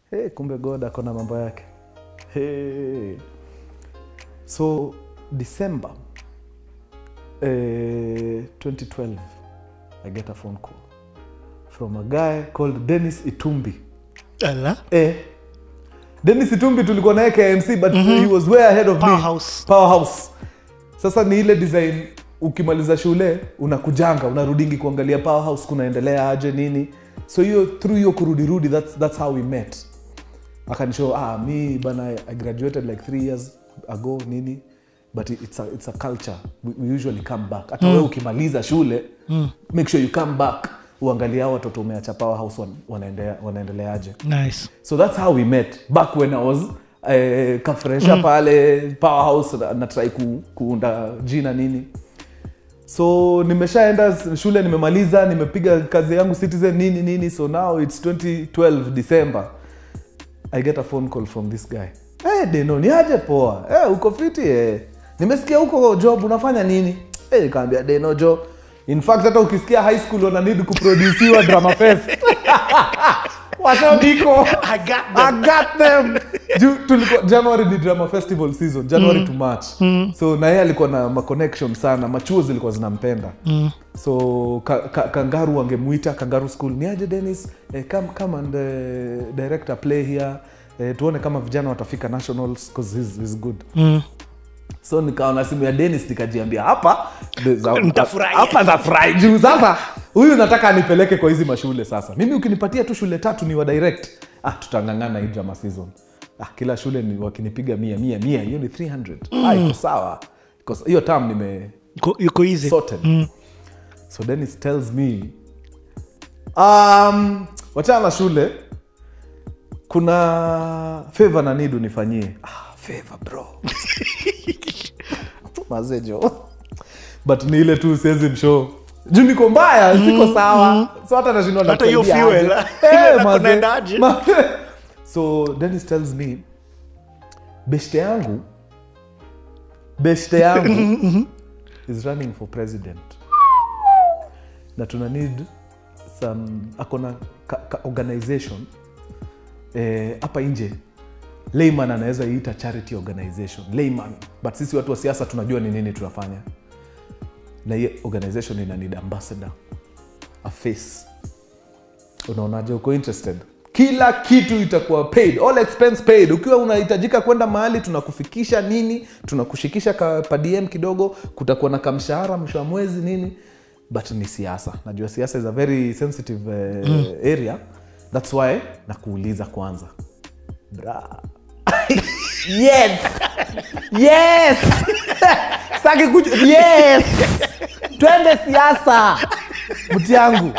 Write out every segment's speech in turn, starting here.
hey, kumbe god ako na mambo yake hey. so december eh, 2012 i get a phone call from a guy called dennis itumbi Ala. eh, Dennis Itumbi tulikuwa naye KMC but he was way ahead of me. Powerhouse. Powerhouse. Sasa ni ile design ukimaliza shule unakujanga unarudingi kuangalia Powerhouse kunaendelea aje nini. So hiyo through hiyo kurudirudi that's, that's how we met. Akanishow ah mi bana I graduated like three years ago nini but it's a, it's a culture we, we usually come back hata wewe ukimaliza shule make sure you come back uangalie hao watoto umeacha Powerhouse wan- wanaendelea wanaendeleaje Nice. so that's how we met back when i was eh, kafresha pale powerhouse na, na try ku, kuunda jina nini so nimeshaenda shule nimemaliza nimepiga kazi yangu citizen nini nini so now its 2012 december i get a phone call from this guy hey, deno ni aje poa hey, uko fiti eh. nimesikia huko job unafanya nini hey, nikaambia deno jo in fact hata ukisikia high school wana need kuproduciwa drama fest washabiko I got them. I got them. Ju, tulikuwa, january ni drama festival season january to march so na yeye alikuwa na maconnection sana machuo zilikuwa zinampenda so ka, ka, kangaru wangemuita kangaru school ni aje denis eh, come, come and uh, direct a play here eh, tuone kama vijana watafika nationals because he's, he's good Mm. so nikaona simu ya denis nikajiambia hapa Nitafurahi. hapa nitafurahi juu sasa huyu nataka anipeleke kwa hizi mashule sasa mimi ukinipatia tu shule tatu ni wa direct ah, tutangangana hii drama season ah, kila shule ni wakinipiga mia mia mia hiyo ni 300 ah, iko sawa Because hiyo tam nime Yuko- yuko easy sorted so dennis tells me um, wachana na shule kuna favor na need unifanyie ah, favor bro mazejo but ni ile tu siwezi mshow juu niko mbaya siko sawa so hata nashindwa Hata hiyo nakusaidia fuel, aje. ile Eh, na maze- kunaendaje? ma- so dennis tells me beshte yangu beshte yangu is running for president na tuna need some akona ka, ka organization eh, hapa nje layman anaweza iita charity organization layman but sisi watu wa siasa tunajua ni nini tunafanya na hiyo organization ina need ambassador a face unaonaje uko interested kila kitu itakuwa paid all expense paid ukiwa unahitajika kwenda mahali tunakufikisha nini tunakushikisha ka padm kidogo kutakuwa na kamshahara mwisho wa mwezi nini but ni siasa najua siasa is a very sensitive uh, area thats why nakuuliza kwanza bra yes yes saki kuju yes twende siasa mti yangu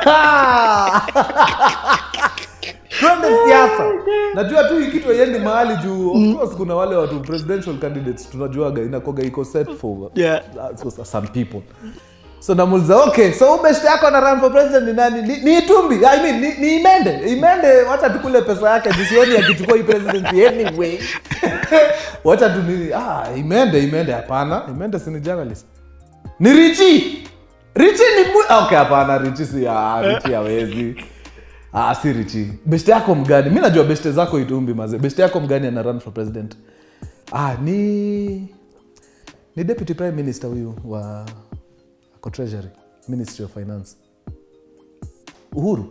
twende siasa najua tu hii kitu aiendi mahali juu of course kuna wale watu presidential candidates tunajuaga inakoga iko set for Yeah. uh, so- some people so namuliza okay so ubeshte yako na run for president ni nani ni, ni itumbi I mean, ni, ni imende imende wacha tukule pesa yake jisioni akichukua hii presidency anyway wacha tu nini ah, imende imende hapana imende si ni journalist ni richi richi ni mu- okay hapana richi si ah, richi hawezi ah, si richi beshte yako mgani mi najua beshte zako itumbi maze beshte yako mgani ana run for president ah, ni ni deputy prime minister huyu wa ako treasury ministry of finance uhuru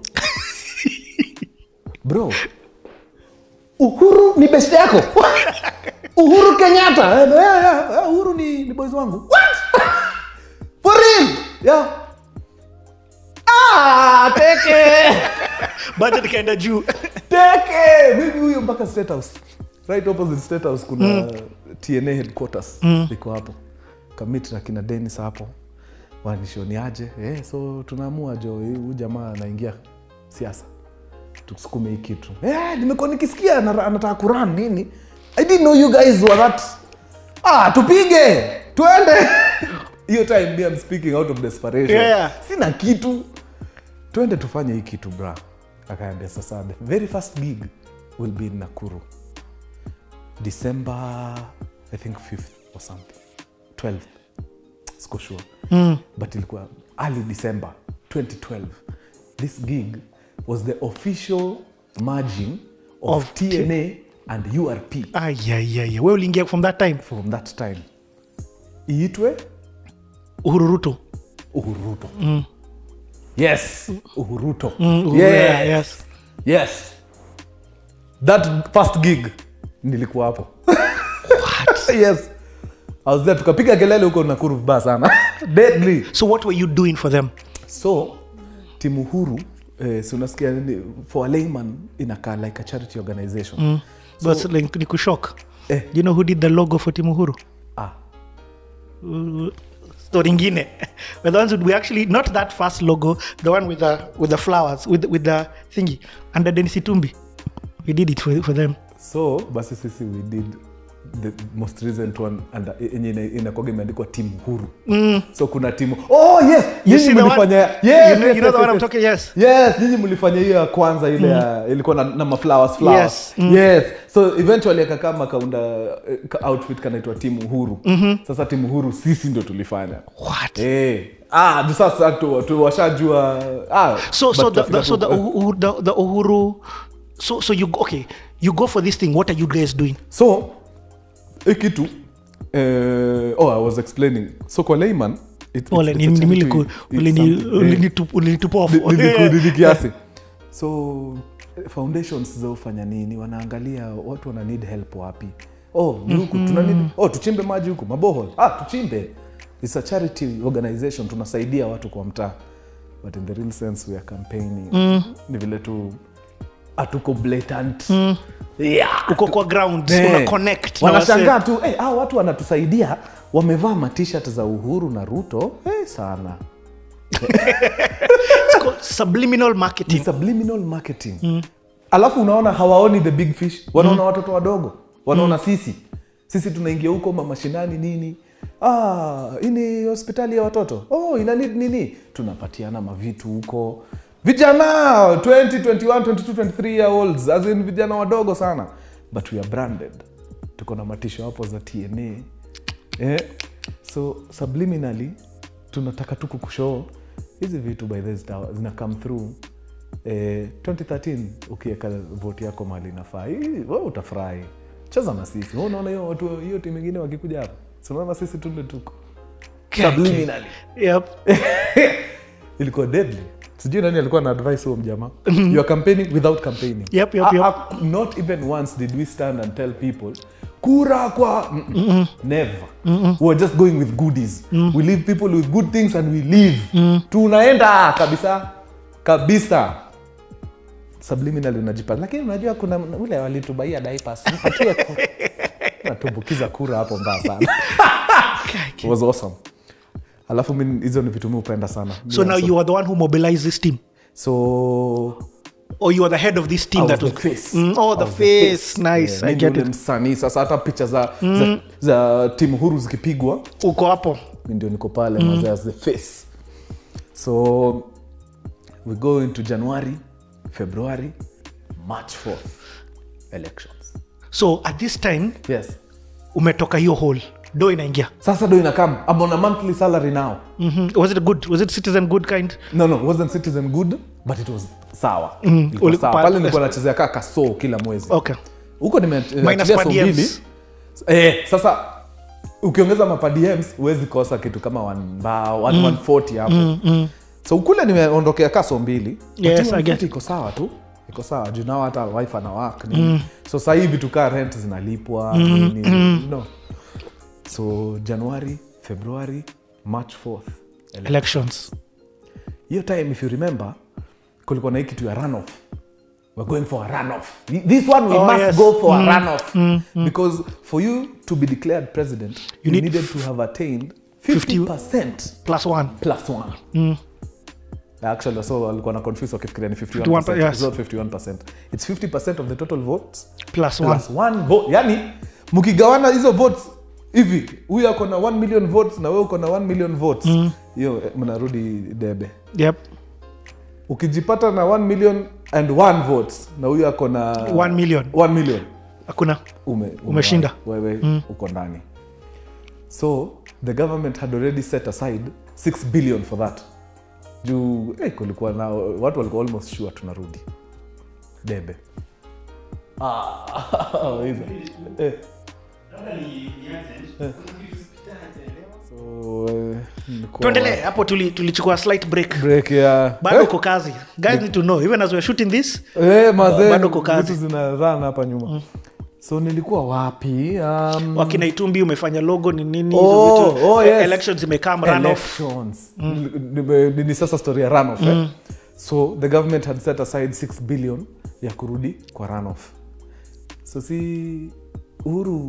bro uhuru ni best yako uhuru kenyatta Eh, yeah, yeah, yeah, uhuru ni, ni boys wangu What? for real yeah. ah, teke budget ikaenda juu teke mimi huyo mpaka state house right opposite state house kuna tna headquarters iko hapo kamit na kina denis hapo wanishoniaje eh, so tunaamua jo huu jamaa anaingia siasa tusukume hii kitu eh, nimekuwa nikisikia ana- anataka kuran nini i didn't know you guys were that ah, tupige twende hiyo time me I'm speaking out of desperation Yeah. sina kitu twende tufanye hii kitu bra akaambia sasa the very first gig will be in nakuru december i think 5th or something 12th siko sure mm. but ilikuwa early december 2012 this gig was the official merging of, Of tna and urp ayayaya we uliingia from that time from that time iitwe uhuru ruto uhuruto yes uhuruto Mm, Uhuru, yes. yeah, yes. yes that first gig nilikuwa hapo yes I was there tukapiga kelele huko nakuru vibaya sana deadly so what were you doing for them so timu huru eh, si unasikia ni- for a layman inakaa like a charity organization mm. but like, ni kushok Eh. do you know who did the logo for timu huru ah, story ingine We're the ones who we actually not that first logo the one with the with the flowers with with the thingy under Dennis Itumbi we did it for, for them so basi sisi we did the most recent one and yenye ina- inakuwaga imeandikwa timu huru mm. so kuna timu oh yes You nyinyi see the one- mlifanya yes, you know- yes, you know yes, the one yes, I'm yes. talking- yes. yes nyinyi mlifanya hiyo ya kwanza ile ya ilikuwa na, na maflowers flowers Yes, mm. yes so eventually akakama kaunda eh, ka outfit kanaitwa timu huru mm-hmm. sasa timu huru sisi ndo tulifanya what Eh. ah ndio sasa tu, tu washajua ah, so so but the, tutafika the so the, tu- eh. Uhu- the the uhuru so so you go- okay you go for this thing what are you guys doing so hii kitu eh, oh i was explaining so kwa layman it, it's- Ole, it's ni- a ni- charity, niliku- it's ulini- something, eh. ulinitu- ulinitupofu. Ni- niliku- nili kiasi so eh, foundations zaufanya nini wanaangalia watu wana need help wapi oh ni huku tuna need oh tuchimbe maji huku mabohol ah tuchimbe it's a charity organization tunasaidia watu kwa mtaa but in the real sense we are campaigning ni vile tu hatuko blatant yeah uko kwa ground Eh, una connect na wanashangaa tu hey, hao watu wanatusaidia wamevaa matishat za uhuru na ruto hey, sana It's called subliminal ni marketing subliminal marketing mm. alafu unaona hawaoni the big fish wanaona mm. watoto wadogo wanaona mm. sisi sisi tunaingia huko mamashinani nini ah, hii ni hospitali ya watoto oh, ina need nini tunapatiana mavitu huko vijana 20 21 22 23 year olds as in vijana wadogo sana but we are branded tuko na matisho hapo za tna eh? so subliminally tunataka tu kukushow hizi vitu by the zita- zina come through eh, 2013 ukiweka voti yako mali inafaa hii, wewe utafurahi cheza na sisi Wewe unaona hiyo watu hiyo timu ingine wakikuja hapa Si unaona sisi tunde tuko subliminally yep ilikuwa deadly sijui nani alikuwa na advice huo mjamaa you are campaigning without campaigning Yep, yep, Ah, yep. ah, not even once did we stand and tell people kura kwa mm -mm. never we are just going with goodies we leave people with good things and we leave tunaenda kabisa kabisa subliminal unajipa lakini unajua kuna ule walitubaia diapers mpatie ku- natumbukiza kura hapo mbaya sana It was awesome alafu mi hizo ni vitu mi upenda sana so now you are the one who mobilized this team so or you are the head of this team I that was was the face. Mm, oh I the was the face nice Yeah, i mi get ndio it ule msanii sasa hata picha za, za, za timu huru zikipigwa uko hapo mi ndio niko pale mm. as the face so we go into january february march 4th elections so at this time yes umetoka hiyo hole do inaingia sasa do inakam I'm on a monthly salary now mm-hmm. was it good was it citizen good kind no no wasn't citizen good but it was sawa Mm, Ilikuwa uliku- sawa. pa- pale nilikuwa nachezea kaa kasoo kila mwezi okay huko Minus nimeachilia per so diems. mbili eh, sasa ukiongeza mapadms huwezi kosa kitu kama one mbao one, 140 hapo so ukule nimeondokea kaso mbili Yes, But I get 140 iko sawa tu iko sawa juu nao hata wife ana work nini so saa hivi tukaa rent zinalipwa nini no so january february march 4th elections hiyo time if you remember kulikuwa na hii kitu ya runoff we're going for a runoff this one we Oh, must yes. go for a runoff because for you to be declared president you, need needed to have attained 50 50% plus one plus one actually so walikuwa na confuse wakifikiria ni 51%, 51%, yes. It's not 51% it's 50% of the total votes plus one plus one vote yani mkigawana hizo votes hivi huyu ako na 1 million votes na wewe uko na 1 million votes hiyo eh, mnarudi debe yep ukijipata na 1 million and 1 votes na huyu ako na 1 million 1 million hakuna ume, ume Umeshinda. wewe uko ndani so the government had already set aside 6 billion for that juu eh, kulikuwa na watu walikuwa almost sure tunarudi debe Ah, hizo. Eh, so, eh, nilikuwa- tuendelee hapo tuli- tulichukua slight break break ya bado uko kazi guys need to know even as we're shooting this Eh, mazee, bado uko kazi. vitu zina run hapa nyuma so nilikuwa wapi um, wakina itumbi umefanya logo ni nini Oh, hizo vitu oh, yes. elections imekam runoff elections Nime- ni sasa story ya runoff eh? so the government had set aside 6 billion ya kurudi kwa runoff so si uhuru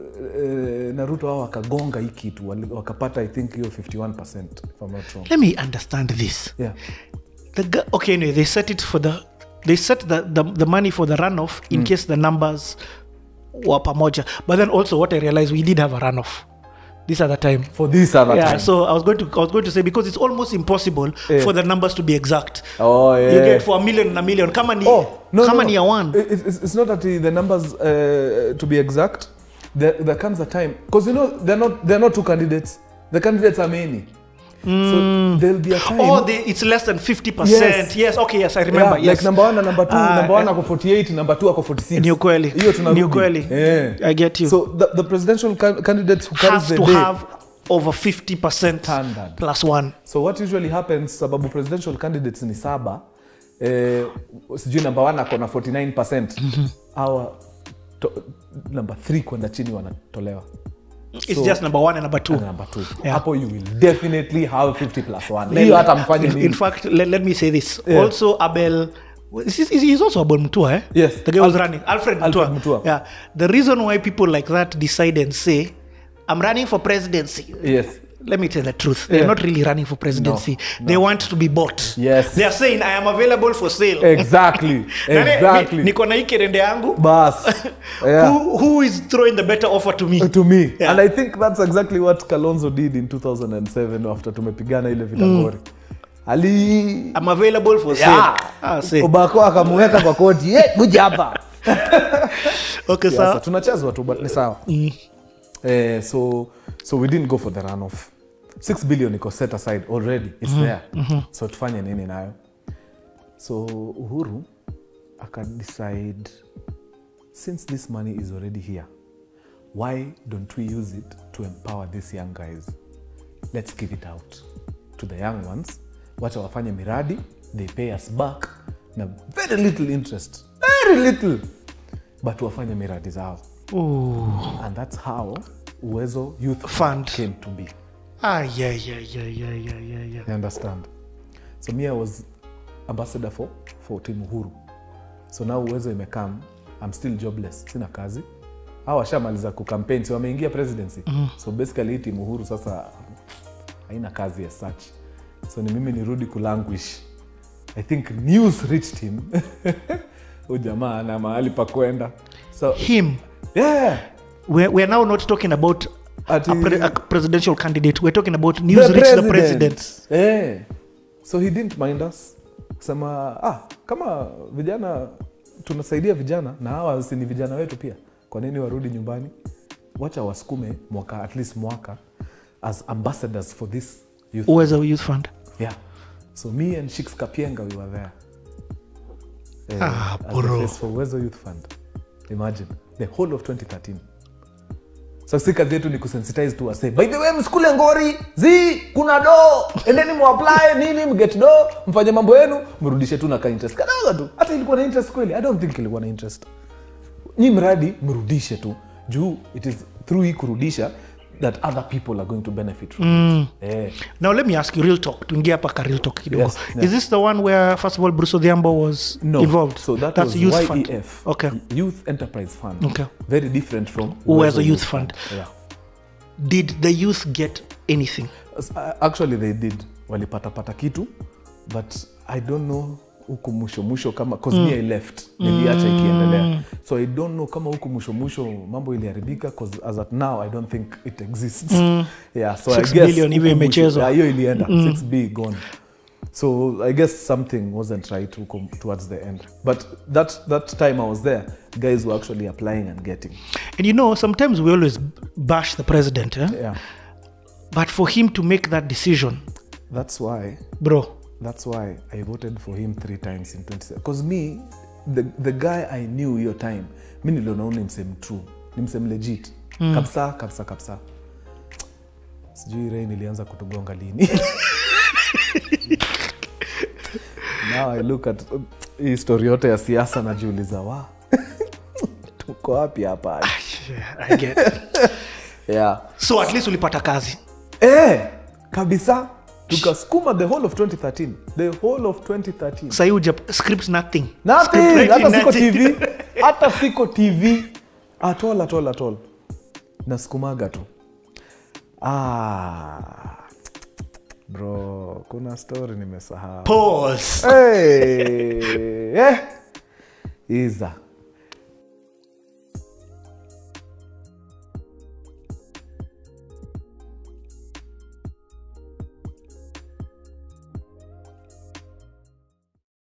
eh, na ruto hao wakagonga hii kitu wali- wakapata i think hiyo 51 if I'm not wrong let me understand this yeah the gu- okay anyway they set it for the they set the, the, the money for the runoff in case the numbers were pamoja but then also what i realized we did have a runoff this other time for this other yeah time so i was going to i was going to say because it's almost impossible Yeah. for the numbers to be exact oh yeah you get for a million and a million kama ni Oh, no, kama no, ni no. ya one It- It's, it's not that the the numbers, uh, to be exact, there, there comes a time because you know they're not they're not two candidates. The candidates are many, so there'll be a time. Oh, they, it's less than 50%. Yes. Yes. okay, yes, I remember. yeah, yes. like number one and number two. Ah, number one eh. ako 48, number two ako 46. Ni ukweli. Hiyo tunarudi. Ni ukweli. Yeah. I get you. So the, the presidential ca- candidates who carries has the to day. have over 50% Standard. plus one. so what usually happens sababu presidential candidates ni saba eh, sijui number one ako na 49 awa to, number three kwenda chini wanatolewa It's So- just number one and number two. And number two Yeah. hapo you will definitely have 50 plus one Let- hiyo hata mfanye in, nini in fact, let, let me say this. Yeah. Also, Abel. Is, is, he's also Abel Mutua, eh? Yes. The guy was Alfred- running. Alfred, Alfred Mutua. Mutua. Yeah. The reason why people like that decide and say, I'm running for presidency. yes Let me tell the truth. They're Yeah. not really running for presidency. They want to be bought. Yes. They are saying, I am available for sale. exactly Nani- exactly ni- niko na hii kerende yangu bas yeah. who, who is throwing the better offer to me to me Yeah. and i think that's exactly what kalonzo did in 2007 after tumepigana ile vitagori ali I'm available for sale Yeah. ah, say. obako akamuweka kwa koti "Eh, kuja hapa okay Sasa sawa tunachezwa tu but ni sawa eh, so so we didn't go for the runoff 6 billion iko set aside already its there so tufanye nini nayo so uhuru akadecide since this money is already here why don't we use it to empower these young guys let's give it out to the young ones wacha wafanye miradi they pay us back na very little interest very little but wafanye miradi zao Ooh. and that's how uwezo youth Fund. came to be ah yeah yeah yeah yeah yeah yeah yeah you understand so me i was ambassador for, for team uhuru so now uwezo imekam i'm still jobless sina kazi au washamaliza kucampaign so wameingia presidency mm. so basically hii team uhuru sasa haina kazi as such so ni mimi nirudi kulanguish i think news reached him hu jamaa ana mahali pa kwenda so him yeah we're, we're now not talking about Ati- a, pre, a presidential candidate we're talking about news reach the president Eh. so he didn't mind us sema ah, kama vijana tunasaidia vijana na hawa si ni vijana wetu pia kwa nini warudi nyumbani wacha wasukume mwaka at least mwaka as ambassadors for this youth uwezo youth fund yeah so me and shiks kapienga we were there Eh, Ah, as the bro. face for uwezo youth fund imagine the whole of 2013 so si kazi yetu ni kusensitize tu wase by the way msikule ngori zi kuna do endeni muapply nini mget do mfanye mambo yenu mrudishe tu na ka interest kadogo tu hata ilikuwa na interest kweli i don't think ilikuwa na interest nyi mradi mrudishe tu juu it is through hii kurudisha that other people are going to benefit from mm. it eh. now let me ask you real talk tuingia hapa ka real talk kidogo Yes, yeah. is this the one where first of all bruce odhiambo was no involved so that that's was youth YEF fund okay youth enterprise fund Okay. very different from Uwezo Youth Fund. yeah. did the youth get anything S- uh, actually they did walipatapata kitu but i don't know huku mwisho mwisho kama cause me i left niliacha ikiendelea so i don't know kama huku mwisho mwisho mambo iliharibika cause as at now i don't think it exists yeah so Six I guess billion hivyo huku mwisho- imechezwa. yeah, hiyo ilienda 6b gone so i guess something wasn't right huko towards the end but that, that time i was there guys were actually applying and getting and you know sometimes we always bash the president eh? yeah but for him to make that decision that's why bro That's why I voted for him three times in 27. Because me, the, the guy i knew hiyo time mi nilionaona ni msem true ni msem legit mm. kabisa kabisa kabisa sijui rei nilianza kutugonga lini now i look at hii story yote ya siasa najiuliza wa tuko wapi hapa Yeah, I get it. yeah. so at least ulipata kazi eh, kabisa tukasukuma the whole of 2013 the whole of 2013 sahii uja script nothing Nothing. Script hata writing, siko nothing. tv hata siko tv atol atol atol nasukumaga tu ah, bro kuna story nimesahau Pause. hey, eh. iza